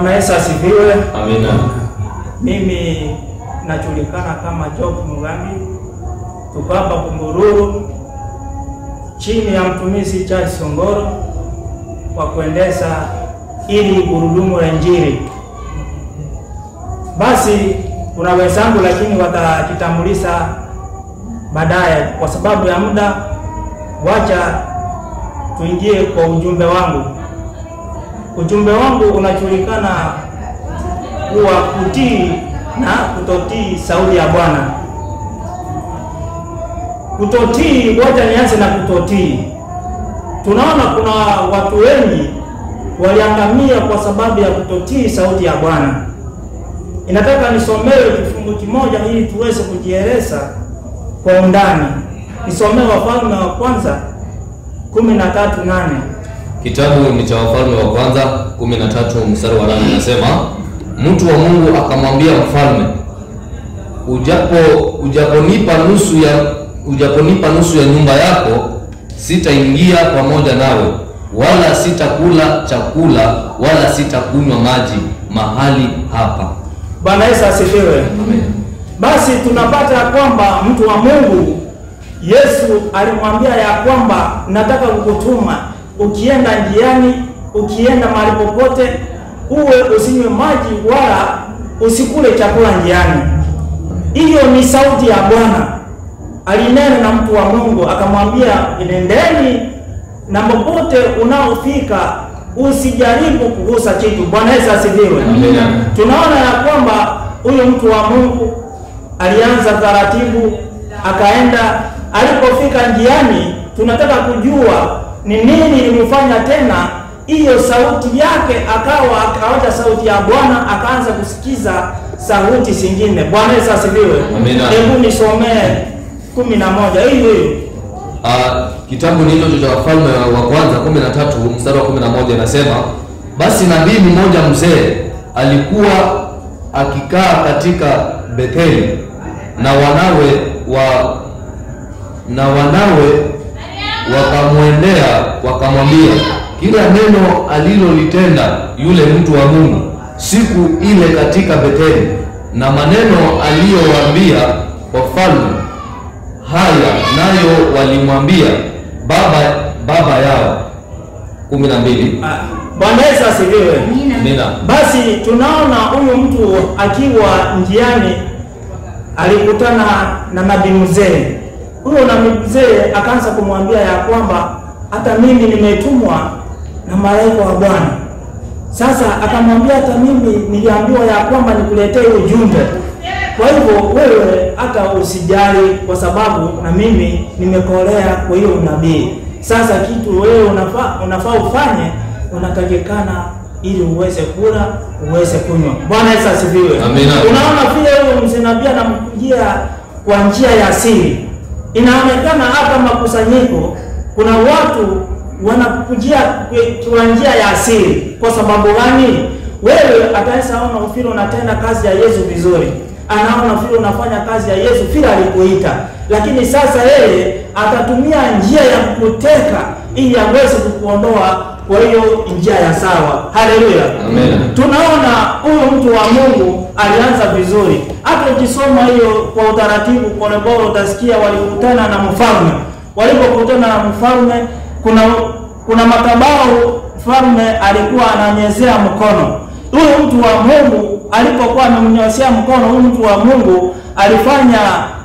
Bwana Yesu asifiwe. Amina. Mimi najulikana kama Job Mugambi, tuko hapa Kumbururu chini ya mtumishi Charles Songoro kwa kuendesha ili gurudumu la Injili. Basi kuna wenzangu, lakini watajitambulisha baadaye. Kwa sababu ya muda, wacha tuingie kwa ujumbe wangu. Ujumbe wangu unajulikana kuwa kutii na kutotii sauti ya Bwana. Kutotii, ngoja nianze na kutotii. Tunaona kuna watu wengi waliangamia kwa sababu ya kutotii sauti ya Bwana. Inataka nisomewe kifungu kimoja ili tuweze kujieleza kwa undani. Nisomee Wafalme wa kwanza kumi na tatu nane. Kitabu ni cha Wafalme wa kwanza 13 mstari wa 8 unasema, mtu wa Mungu akamwambia mfalme, ujapo ujaponipa nusu ya ujaponipa nusu ya nyumba yako, sitaingia pamoja nawe, wala sitakula chakula wala sitakunywa maji mahali hapa. Bwana Yesu asifiwe. Basi tunapata ya kwamba mtu wa Mungu Yesu alimwambia ya kwamba nataka kukutuma, ukienda njiani, ukienda mahali popote, uwe usinywe maji wala usikule chakula njiani. Hiyo ni sauti ya Bwana. Alinena na mtu wa Mungu akamwambia, nendeni na popote unaofika usijaribu kugusa kitu. Bwana Yesu asifiwe. Amina. Tunaona ya kwamba huyu mtu wa Mungu alianza taratibu, akaenda. Alipofika njiani, tunataka kujua ni nini ilimfanya tena hiyo sauti yake, akawa akawacha sauti ya Bwana, akaanza kusikiza sauti zingine. Bwana Yesu asifiwe. Amina. Hebu nisomee kumi na moja hiyo hiyo. Ah, kitabu ni hicho cha Wafalme wa kwanza 13 mstari wa 11 inasema, basi nabii mmoja mzee alikuwa akikaa katika Betheli na wanawe wa na wanawe wakamwendea wakamwambia, kila neno alilolitenda yule mtu wa Mungu siku ile katika Betheli na maneno aliyowaambia wafalme haya nayo walimwambia baba baba yao. kumi na mbili. Ah, Bwana Yesu asifiwe. Amina. Basi tunaona huyu mtu akiwa njiani alikutana na nabii mzee. Huyo nabii mzee akaanza kumwambia ya kwamba hata mimi nimetumwa na malaika wa Bwana. Sasa akamwambia hata mimi niliambiwa ya kwamba nikuletee ujumbe. Kwa hivyo wewe hata usijali, kwa sababu na mimi nimekolea kwa hiyo unabii. Sasa kitu wewe unafaa unafaa ufanye, unatakikana ili uweze kula uweze kunywa. Bwana Yesu asifiwe. Amina. Unaona vile huyo mzee nabii anamkujia kwa njia ya siri. Inaonekana hata makusanyiko kuna watu wanakujia kwe- kwa njia ya siri. Kwa sababu gani? Wewe ataweza ona vile unatenda kazi ya Yesu vizuri, anaona vile unafanya kazi ya Yesu vile alikuita, lakini sasa yeye atatumia njia ya kukuteka ili aweze kukuondoa kwa hiyo njia ya sawa. Haleluya. Amen. Tunaona huyu mtu wa Mungu alianza vizuri. Hata ukisoma hiyo kwa utaratibu polepole, utasikia walikutana na mfalme. Walipokutana na mfalme, kuna kuna madhabahu mfalme alikuwa ananyezea mkono. Huyu mtu wa Mungu alipokuwa amemnyoshea mkono, huyu mtu wa Mungu alifanya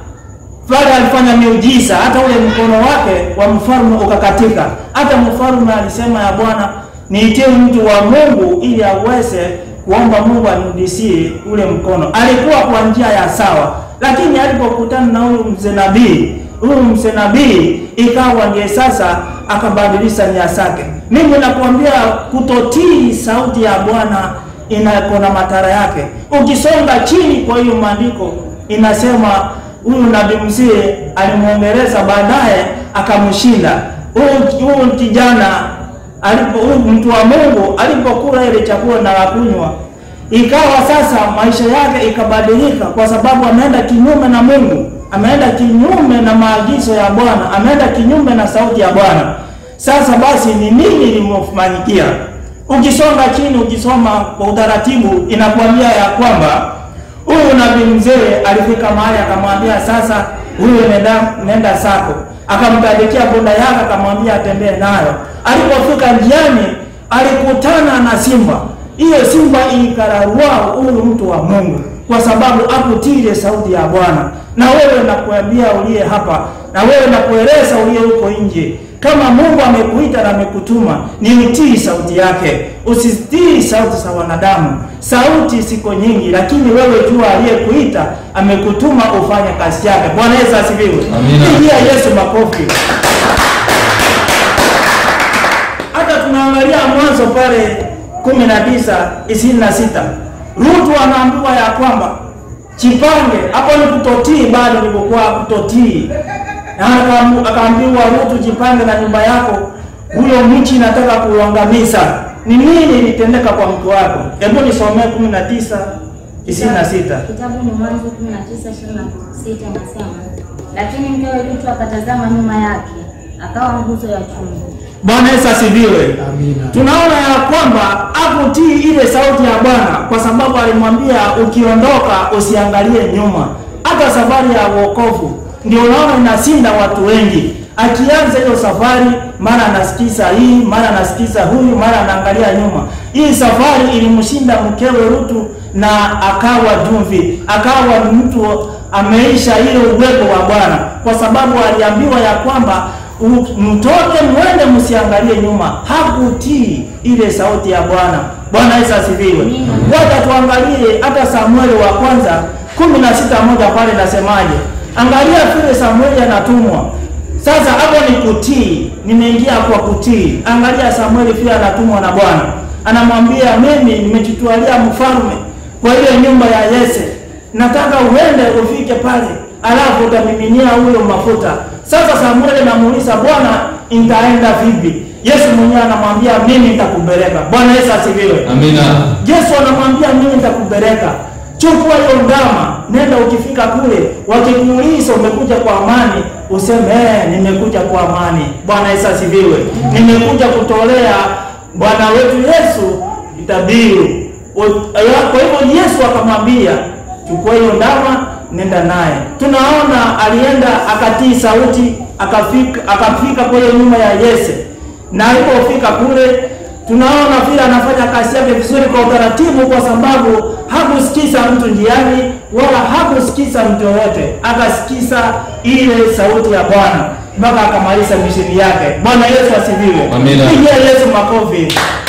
pale alifanya miujiza, hata ule mkono wake wa mfalme ukakatika. Hata mfalme alisema ya Bwana, niitie mtu wa Mungu ili aweze kuomba Mungu amrudishie ule mkono. Alikuwa kwa njia ya sawa, lakini alipokutana na huyu mzee nabii, huyu mzee nabii ikawa ndiye sasa akabadilisha nia zake. Mimi nakuambia kutotii sauti ya Bwana ina na madhara yake. Ukisonga chini kwa hiyo maandiko inasema huyu nabii mzee alimwongeleza, baadaye akamshinda huyu huyu kijana. Alipo huyu mtu wa Mungu alipokula ile chakula na kunywa, ikawa sasa maisha yake ikabadilika, kwa sababu ameenda kinyume na Mungu, ameenda kinyume na maagizo ya Bwana, ameenda kinyume na sauti ya Bwana. Sasa basi, ni nini limemfanyikia Ukisonga chini, ukisoma kwa utaratibu, inakuambia ya kwamba huyu nabii mzee alifika mahali akamwambia, sasa huyu nenda, nenda sako. Akamtandikia punda yake akamwambia atembee nayo. Alipofika njiani, alikutana na simba. Hiyo simba ilikararua huyu mtu wa Mungu kwa sababu akutii sauti ya Bwana. Na wewe nakuambia uliye hapa, na wewe nakueleza uliye huko nje, kama Mungu amekuita na amekutuma, ni utii sauti yake, usitii sauti za wanadamu. Sauti siko nyingi, lakini wewe jua aliyekuita amekutuma ufanye kazi yake. Bwana Yesu asifiwe. Amina. Pigia Yesu makofi. Hata tunaangalia Mwanzo pale kumi na tisa ishirini na sita Rutu anaambiwa ya kwamba chipange. Hapo ni kutotii, bado nilikuwa kutotii. Na akaambu- akaambiwa Rutu, jipange na nyumba yako, huyo mchi nataka kuuangamiza. Ni nini litendeka kwa mke wako? Hebu nisomee kumi na tisa ishirini na sita Kitabu ni Mwanzo 19:26 nasema, lakini mkewe Lutu akatazama nyuma yake, akawa nguzo ya chumvi. Bwana Yesu asifiwe. Amina. Tunaona ya kwamba hakutii ile sauti ya Bwana kwa sababu alimwambia ukiondoka usiangalie nyuma. Hata safari ya wokovu ndio unaona inasinda watu wengi. Akianza hiyo safari, mara anasikiza hii, mara anasikiza huyu, mara anaangalia nyuma. Hii safari ilimshinda mkewe Rutu na akawa jumvi, akawa mtu ameisha ile uwepo wa Bwana kwa sababu aliambiwa ya kwamba U- mtoke mwende msiangalie nyuma. Hakutii ile sauti ya Bwana. Bwana Yesu asifiwe. Ngoja tuangalie hata Samueli wa kwanza kumi na sita moja pale nasemaje? Angalia vile Samueli anatumwa. Sasa hapo ni kutii, nimeingia kwa kutii. Angalia Samueli pia anatumwa na Bwana, anamwambia mimi nimejitwalia mfalme kwa ile nyumba ya Yese, nataka uende ufike pale, alafu utamiminia huyo mafuta. Sasa Samueli anamuuliza Bwana, nitaenda vipi? Yesu mwenyewe anamwambia mimi nitakupeleka. Bwana Yesu asifiwe. Amina. Yesu anamwambia mimi nitakupeleka, chukua hiyo ndama, nenda. Ukifika kule, wakikuuliza umekuja kwa amani, useme eh, nimekuja kwa amani. Bwana Yesu asifiwe. Nimekuja kutolea Bwana wetu Yesu dhabihu. O- Kwa hivyo Yesu akamwambia chukua hiyo ndama, nenda naye. Tunaona alienda akatii sauti, akafika akafika kwenye nyumba ya Yese, na alipofika kule tunaona vile anafanya kazi yake vizuri kwa utaratibu, kwa sababu hakusikiza mtu njiani wala hakusikiza mtu yoyote, akasikiza ile sauti ya Bwana mpaka akamaliza misheni yake. Bwana Yesu asifiwe. Amina. Pigia Yesu makofi.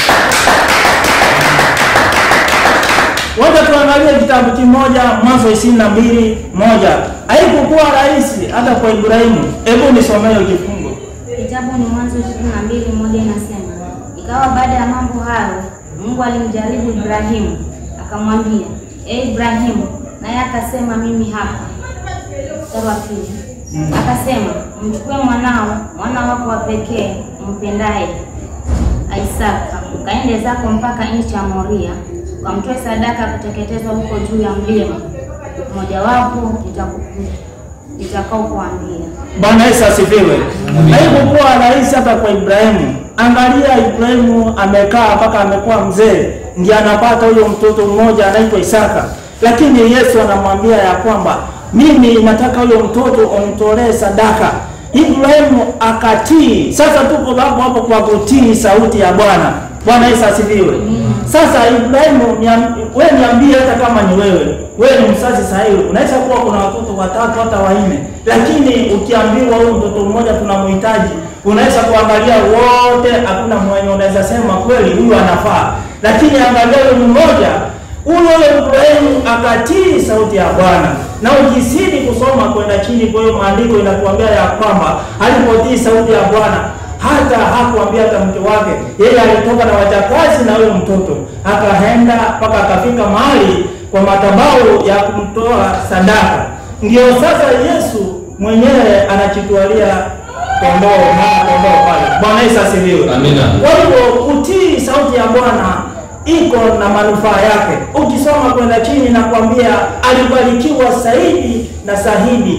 Wacha tuangalie kitabu kimoja Mwanzo ishirini na mbili moja. Haikukuwa rahisi hata kwa Ibrahimu. Hebu nisomee hiyo kifungo. Kitabu ni Mwanzo 22 moja inasema, ikawa baada ya mambo hayo Mungu alimjaribu Ibrahimu akamwambia, e Ibrahimu, naye akasema mimi hapa. Mstari wa pili akasema, mchukue mwanao, mwana wako wa pekee umpendaye Isaka, ukaende zako mpaka nchi ya Moria, ukamtoe sadaka ya kuteketezwa huko juu ya mlima mojawapo nitaku- nitakaokuambia. Bwana Yesu asifiwe. Haikukuwa rahisi hata kwa Ibrahimu. Angalia, Ibrahimu amekaa mpaka amekuwa mzee, ndiye anapata huyo mtoto mmoja anaitwa Isaka, lakini Yesu anamwambia ya kwamba mimi nataka huyo mtoto umtolee sadaka. Ibrahimu akatii. Sasa tuko hapo hapo kwa kutii sauti ya Bwana. Bwana Yesu asifiwe. Sasa Ibrahimu, niam- wewe niambie, hata kama ni wewe, wewe ni mzazi sahihi, unaweza kuwa kuna watoto watatu hata wanne, lakini ukiambiwa huyu mtoto mmoja tunamhitaji, unaweza kuangalia wote, hakuna mwenye unaweza sema kweli huyu anafaa, lakini angalia huyu mmoja huyo Ibrahimu akatii sauti ya Bwana, na ukizidi kusoma kwenda chini, kwa hiyo maandiko inakuambia ya kwamba alipotii sauti ya Bwana hata hakuambia hata mke wake, yeye alitoka na wachakazi na huyo mtoto, akaenda mpaka akafika mahali kwa madhabahu ya kumtoa sadaka. Ndio sasa Yesu mwenyewe anachitwalia kondoo, mwana kondoo pale. Bwana Yesu asifiwe. Amina. Kwa hivyo kutii sauti ya Bwana iko na manufaa yake. Ukisoma kwenda chini na kuambia alibarikiwa zaidi na zaidi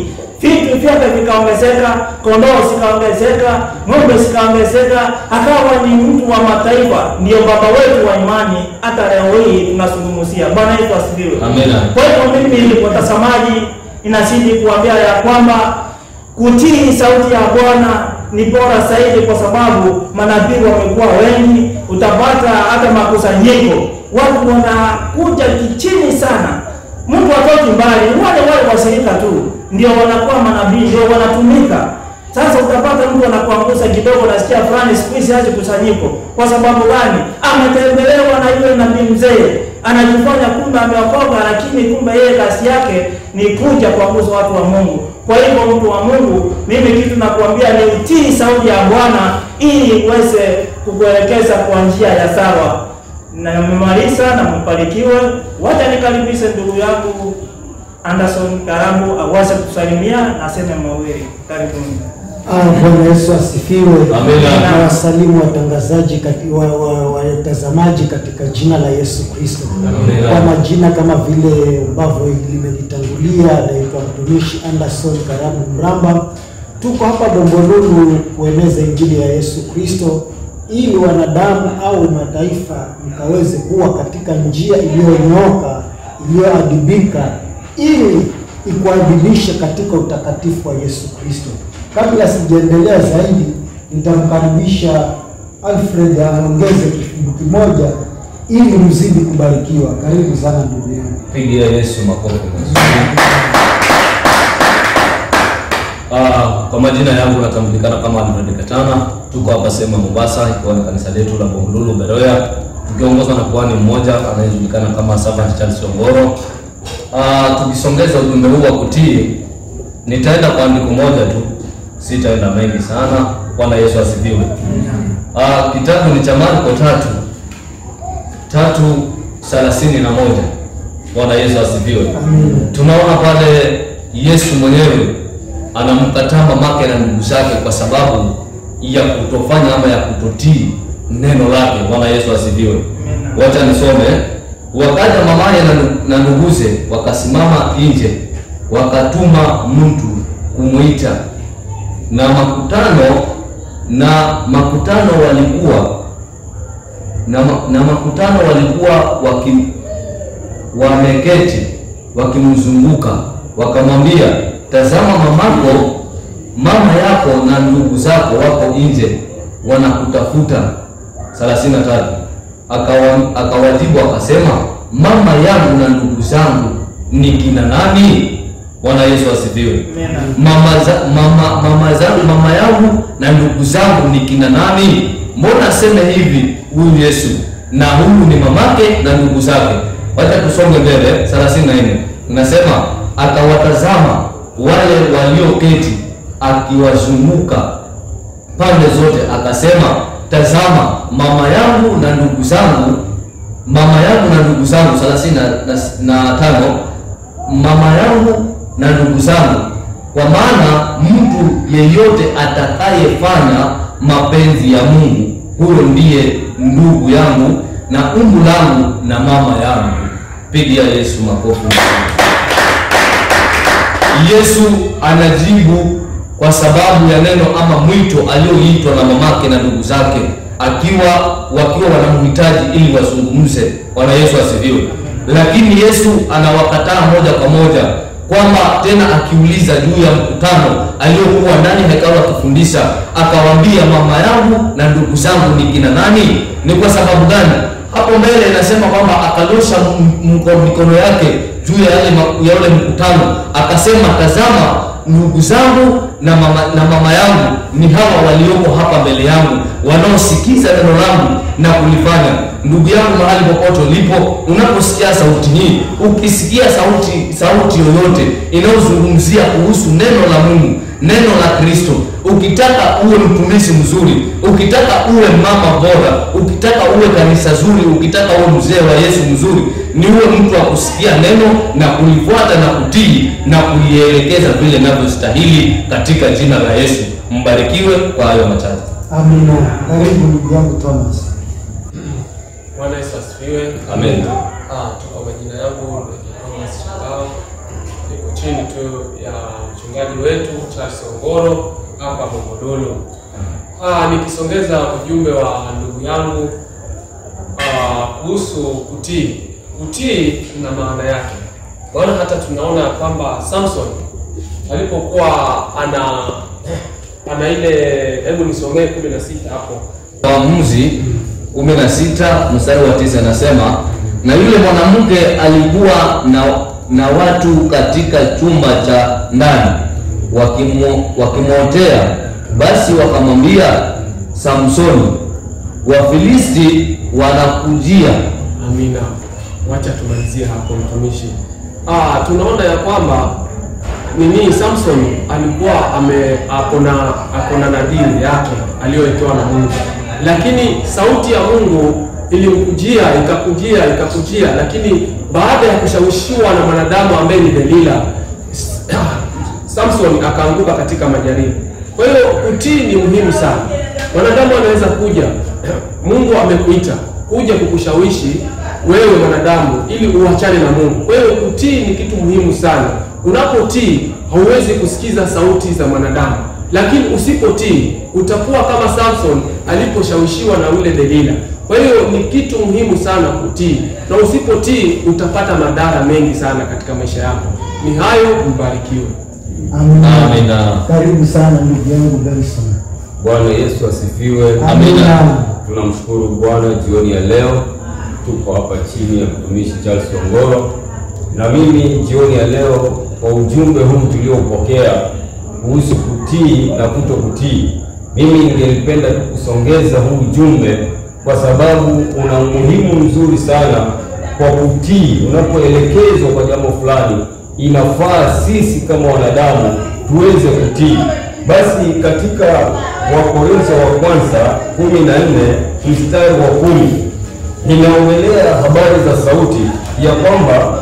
vitu vyake vikaongezeka, kondoo zikaongezeka, ng'ombe zikaongezeka, akawa ni mtu wa mataifa. Ndio baba wetu wa imani, hata leo hii tunazungumzia. Bwana Yesu asifiwe. Amina. Kwa hivyo mimi watazamaji, inazidi kuambia ya kwamba kutii sauti ya Bwana ni bora zaidi, kwa sababu manabii wamekuwa wengi. Utapata hata makusanyiko, watu wanakuja kichini sana, mtu atoki mbali, wale wale washirika tu ndio wanakuwa manabii, ndio wanatumika. Sasa utapata mtu anakuangusha kidogo, nasikia fulani siku hizi haji kusanyiko. Kwa sababu gani? Ametembelewa na yule nabii mzee, anajifanya kumbe ameokoka, lakini kumbe yeye kazi yake ni kuja kuangusha watu wa Mungu. Kwa hivyo mtu wa Mungu, mimi kitu nakuambia ni utii sauti ya Bwana ili uweze kukuelekeza kwa njia ya sawa. Na nimemaliza na mbarikiwe. Wacha nikaribishe ndugu yangu Anderson Karamu aweze kusalimia na aseme mawili. Karibuni. Ah, Bwana Yesu asifiwe. Amina. Na wasalimu watangazaji kati, wa, wa, watazamaji katika jina la Yesu Kristo. Amina. Kwa majina kama vile ambavyo limenitangulia, naitwa mtumishi Anderson Karamu Mramba. Tuko hapa Bombolulu kueneza injili ya Yesu Kristo ili wanadamu au mataifa mkaweze kuwa katika njia iliyonyooka iliyoadibika ili ikuadibishe katika utakatifu wa Yesu Kristo. Kabla sijaendelea zaidi, nitamkaribisha Alfred aongeze kifungu kimoja ili mzidi kubarikiwa. Karibu sana ndugu yangu. Pigia Yesu makofi mazuri. Ah, kwa majina yangu natambulikana kama Alfred Katana. Tuko hapa sehemu ya Mombasa, ikiwa ni kanisa letu la Bombolulu Beroya, tukiongozwa na kuhani mmoja anayejulikana kama Servant Charles Ongoro. Ah, tukisongeza ujumbe huu wa kutii, nitaenda kwa andiko moja tu, sitaenda mengi sana. Bwana Yesu asifiwe. Ah, kitabu ni cha Marko tatu tatu thelathini na moja. Bwana Yesu asifiwe. Tunaona pale Yesu mwenyewe anamkataa mamake na ndugu zake kwa sababu ya kutofanya ama ya kutotii neno lake. Bwana Yesu asifiwe. Wacha nisome. Wakaja mamaye na ndu- na nduguze wakasimama nje, wakatuma mtu kumwita, na makutano na makutano walikuwa na, ma, na makutano walikuwa waki, wameketi wakimzunguka, wakamwambia, tazama, mamako mama yako na ndugu zako wako nje wanakutafuta. 33 akawa, akawajibu akasema, mama yangu na ndugu zangu ni kina nani? Bwana Yesu asifiwe. Amina. Mama, za, mama, mama zangu mama yangu na ndugu zangu ni kina nani? Mbona aseme hivi huyu Yesu na huyu ni mamake na ndugu zake? Wacha tusonge mbele. 34 inasema akawatazama wale walioketi akiwazunguka pande zote, akasema tazama, mama yangu na ndugu zangu, mama yangu na ndugu zangu. 35 na tano mama yangu na ndugu zangu, kwa maana mtu yeyote atakayefanya mapenzi ya Mungu, huyo ndiye ndugu yangu na umbu langu na mama yangu. Pigia Yesu makofi. Yesu anajibu kwa sababu ya neno ama mwito alioitwa na mamake na ndugu zake, akiwa wakiwa wanamhitaji ili wazungumze. Bwana Yesu asifiwe. Lakini Yesu anawakataa moja kwa moja, kwamba tena akiuliza juu ya mkutano aliokuwa ndani hekalu akifundisha, akawaambia mama yangu na ndugu zangu ni kina nani? Ni kwa sababu gani? Hapo mbele inasema kwamba akanyosha m- mko- mikono yake juu ya yale ma- ya ule mkutano, akasema tazama, ndugu zangu na mama, na mama yangu ni hawa walioko hapa mbele yangu wanaosikiza neno langu na kulifanya. Ndugu yangu, mahali popote ulipo, unaposikia sauti hii, ukisikia sauti sauti yoyote inayozungumzia kuhusu neno la Mungu, neno la Kristo, ukitaka uwe mtumishi mzuri, ukitaka uwe mama bora, ukitaka uwe kanisa zuri, ukitaka uwe mzee wa Yesu mzuri, ni uwe mtu wa kusikia neno na kulifuata na kutii na kulielekeza vile inavyostahili katika jina la Yesu. Mbarikiwe kwa hayo machache. Amina. Karibu ndugu yangu Thomas. Bwana Yesu asifiwe. Amen. Ah, tu kwa majina yangu naitwa Thomas Shangao. Niko chini tu ya mchungaji mchungaji wetu Charles Ongoro hapa Bombolulu. Ah, nikisongeza ujumbe wa ndugu yangu ah, kuhusu kutii. Kutii na maana yake, maana hata tunaona kwamba Samson alipokuwa ana ana ile, hebu nisomee kumi na sita hapo Waamuzi 16 mstari wa tisa anasema, na yule mwanamke alikuwa na, na watu katika chumba cha ndani wakimo- wakimwotea, basi wakamwambia Samsoni, Wafilisti wanakujia. Amina. Wacha tumalizie hapo mtumishi. Ah, tunaona ya kwamba nini Samson alikuwa ame akona akona nadhiri yake aliyowekewa na Mungu, lakini sauti ya Mungu ilimkujia ikakujia ikakujia, lakini baada ya kushawishiwa na mwanadamu ambaye ni Delila, Samson akaanguka katika majaribu. Kwa hiyo kutii ni muhimu sana. Mwanadamu anaweza kuja, Mungu amekuita kuja kukushawishi wewe mwanadamu ili uachane na Mungu. Kwa hiyo kutii ni kitu muhimu sana. Unapotii hauwezi kusikiza sauti za mwanadamu, lakini usipotii utakuwa kama Samson aliposhawishiwa na yule Delila. Kwa hiyo ni kitu muhimu sana kutii, na usipotii utapata madhara mengi sana katika maisha yako. Ni hayo, mbarikiwe. Amina. Amina. Karibu sana ndugu yangu Benson. Bwana Yesu asifiwe. Amina. Tunamshukuru Bwana jioni ya leo, tuko hapa chini ya mtumishi Charles Ongoro, na mimi jioni ya leo kwa ujumbe huu tuliopokea kuhusu kutii na kuto kutii, mimi ningelipenda tu kusongeza huu ujumbe kwa sababu una umuhimu mzuri sana kwa kutii. Unapoelekezwa kwa jambo fulani, inafaa sisi kama wanadamu tuweze kutii. Basi katika Wakorintho wa kwanza kumi na nne mstari wa kumi inaongelea habari za sauti ya kwamba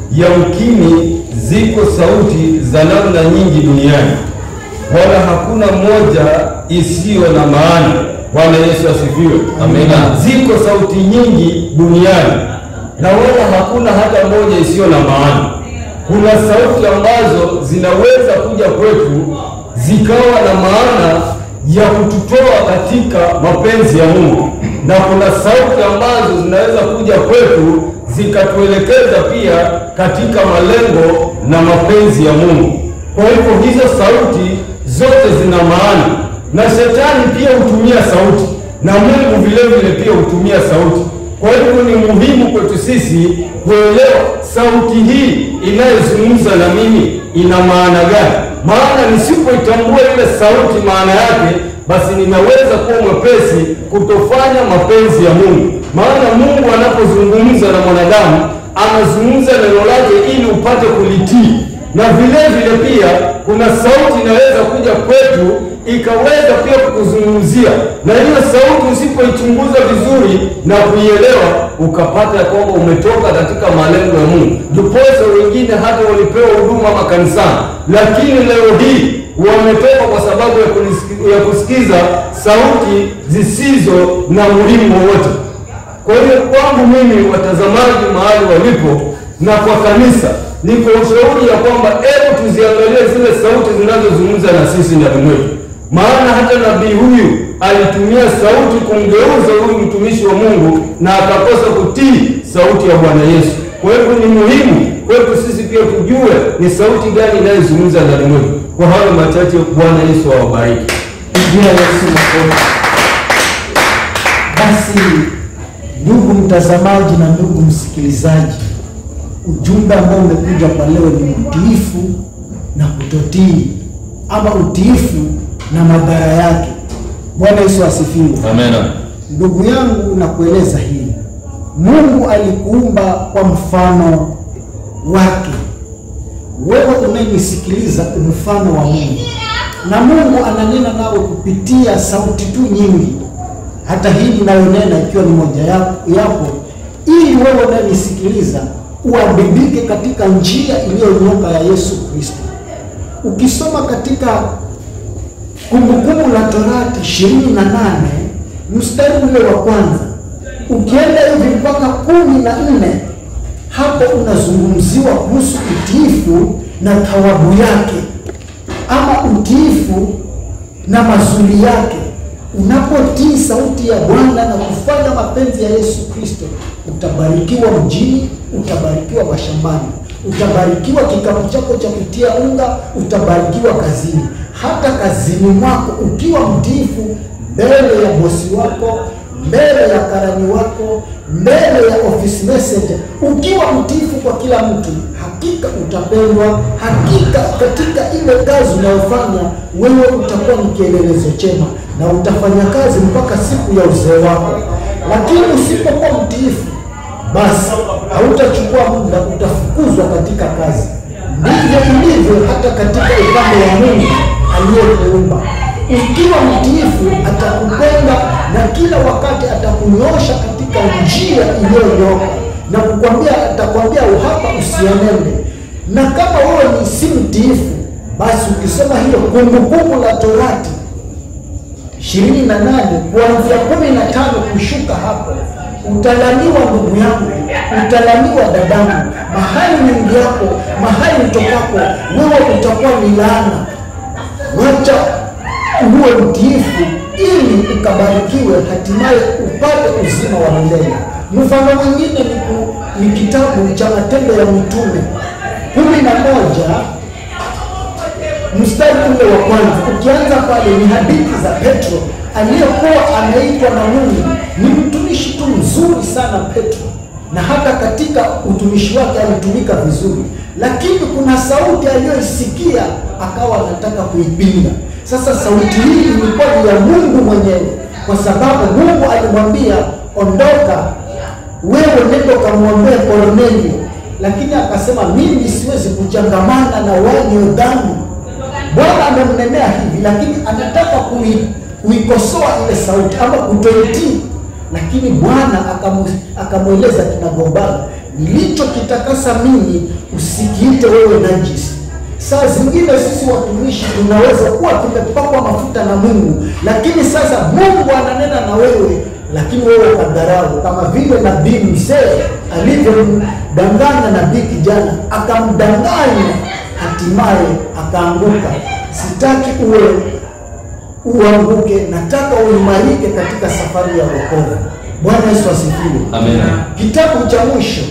yamkini ziko sauti za namna nyingi duniani, wala hakuna moja isiyo na maana. Bwana Yesu asifiwe. Amina. Ziko sauti nyingi duniani na wala hakuna hata moja isiyo na maana. Kuna sauti ambazo zinaweza kuja kwetu zikawa na maana ya kututoa katika mapenzi ya Mungu, na kuna sauti ambazo zinaweza kuja kwetu zikatuelekeza pia katika malengo na mapenzi ya Mungu. Kwa hivyo hizo sauti zote zina maana, na shetani pia hutumia sauti, na Mungu vile vile pia hutumia sauti. Kwa hivyo ni muhimu kwetu sisi kuelewa sauti hii inayozungumza na mimi ina maana gani, maana nisipoitambua ile sauti maana yake, basi ninaweza kuwa mwepesi kutofanya mapenzi ya Mungu. Maana Mungu anapozungumza na mwanadamu anazungumza neno lake ili upate kulitii, na vile vile pia kuna sauti inaweza kuja kwetu ikaweza pia kukuzungumzia, na hiyo sauti usipoichunguza vizuri na kuielewa, ukapata ya kwamba umetoka katika malengo ya Mungu. Ndiposa wengine hata walipewa huduma makanisani, lakini leo hii wametoka kwa sababu ya, kunisikiza, ya kusikiza sauti zisizo na muhimu wowote. Kwa hiyo kwangu mimi, watazamaji mahali walipo na kwa kanisa, niko ushauri ya kwamba hebu tuziangalie zile sauti zinazozungumza na sisi ndani mwetu, maana hata nabii huyu alitumia sauti kumgeuza huyu mtumishi wa Mungu na akakosa kutii sauti ya Bwana Yesu. Kwa hivyo ni muhimu kwetu sisi pia tujue ni sauti gani inayozungumza ndani mwetu. Kwa hayo machache, Bwana Yesu awabariki. Pigia Yesu makofi. Basi ndugu mtazamaji na ndugu msikilizaji, ujumbe ambao umekuja kwa leo ni utiifu na kutotii, ama utiifu na madhara yake. Bwana Yesu asifiwe. Amena. Ndugu yangu, nakueleza hili, Mungu alikuumba kwa mfano wake. Wewe unayenisikiliza mfano wa Mungu, na Mungu ananena nawe kupitia sauti tu nyingi, hata hii ninayonena ikiwa ni moja yapo, yapo ili wewe unayenisikiliza uadibike katika njia iliyonyoka ya Yesu Kristo. Ukisoma katika Kumbukumbu la Torati ishirini na nane mstari ule wa kwanza ukienda hivi mpaka kumi na nne hapo unazungumziwa kuhusu utiifu na thawabu yake. ama utiifu na mazuri yake. Unapotii sauti ya Bwana na kufanya mapenzi ya Yesu Kristo, utabarikiwa mjini, utabarikiwa mashambani, utabarikiwa kikapu chako cha kutia unga, utabarikiwa kazini, hata kazini mwako ukiwa mtiifu mbele ya bosi wako, mbele ya karani wako, mbele ya office messenger, ukiwa mtiifu kwa kila mtu, hakika utapendwa. Hakika katika ile kazi unayofanya wewe utakuwa ni kielelezo chema na utafanya kazi mpaka siku ya uzee wako. Lakini usipokuwa mtiifu, basi hautachukua muda, utafukuzwa katika kazi. Ndivyo ilivyo hata katika upande wa Mungu aliyekuumba. Ukiwa mtiifu, atakupenda na kila wakati atakunyosha katika njia iliyonyooka na kukwambia, atakwambia uhapa usienende. Na kama wewe ni si mtiifu, basi ukisoma hiyo Kumbukumbu la Torati ishirini na nane kuanzia kumi na tano kushuka hapo, utalaniwa ndugu yangu, utalaniwa dadangu, mahali mingi yako, mahali utokako wewe utakuwa ni laana. Wacha uwe mtiifu ili ukabarikiwe, hatimaye upate uzima wa milele. Mfano mwingine ni, ku- ni kitabu cha Matendo ya Mitume kumi na moja mstari ule wa kwanza ukianza pale ni hadithi za Petro aliyekuwa anaitwa na Mungu. Ni mtumishi tu mzuri sana Petro, na hata katika utumishi wake alitumika vizuri, lakini kuna sauti aliyoisikia akawa anataka kuipinga. Sasa sauti hii ilikuwa ni ya Mungu mwenyewe, kwa sababu Mungu alimwambia ondoka, wewe nenda ukamwombee Kornelio, lakini akasema mimi siwezi kuchangamana na wenye dhambi. Bwana amemnenea hivi, lakini anataka kui- kuikosoa ile sauti ama kutoitii, lakini Bwana akamu- akamweleza kinagombana, nilichokitakasa mimi usikiite wewe najisi. Saa zingine sisi watumishi tunaweza kuwa tumepakwa mafuta na Mungu, lakini sasa Mungu ananena na wewe, lakini wewe ukadharau, kama vile nabii mzee alivyomdanganya nabii kijana, akamdanganya hatimaye akaanguka. Sitaki uwe uanguke, nataka uimarike katika safari ya wokovu. Bwana Yesu asifiwe. Amen. Kitabu cha mwisho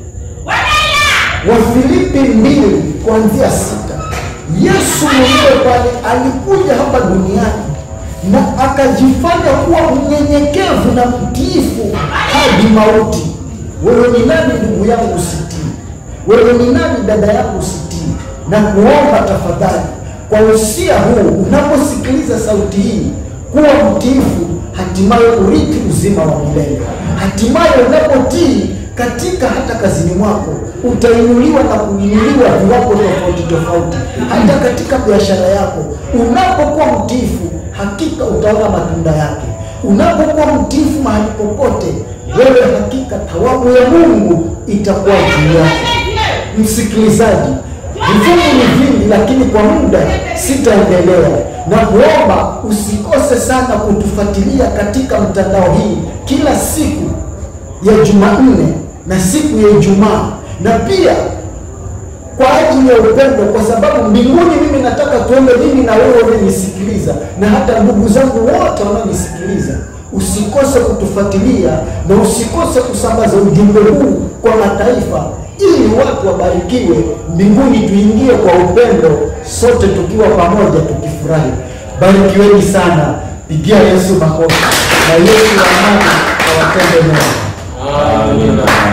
Wafilipi mbili kuanzia sita. Yesu mwenyewe pale alikuja hapa duniani na akajifanya kuwa mnyenyekevu na mtiifu hadi mauti. Wewe ni nani ndugu yangu usitii? Wewe ni nani dada yangu usitii? Na kuomba tafadhali, kwa usia huu, unaposikiliza sauti hii, kuwa mtiifu, hatimaye urithi uzima wa milele. Hatimaye unapotii katika hata kazini mwako utainuliwa na kuinuliwa viwango tofauti tofauti, hata katika biashara yako. Unapokuwa mtiifu, hakika utaona matunda yake. Unapokuwa mtiifu mahali popote, wewe hakika thawabu ya Mungu itakuwa juu yako. Msikilizaji, vifungu ni vingi, lakini kwa muda sitaendelea na kuomba usikose sana kutufuatilia katika mtandao hii kila siku ya Jumanne na siku ya Ijumaa, na pia kwa ajili ya upendo, kwa sababu mbinguni mimi nataka tuende mimi na wewe unanisikiliza, na hata ndugu zangu wote wanaonisikiliza. Usikose kutufuatilia na usikose kusambaza ujumbe huu kwa mataifa, ili watu wabarikiwe mbinguni, tuingie kwa upendo, sote tukiwa pamoja, tukifurahi. Barikiweni sana, pigia Yesu makofi, na Yesu wa amani awatende mema. Amina.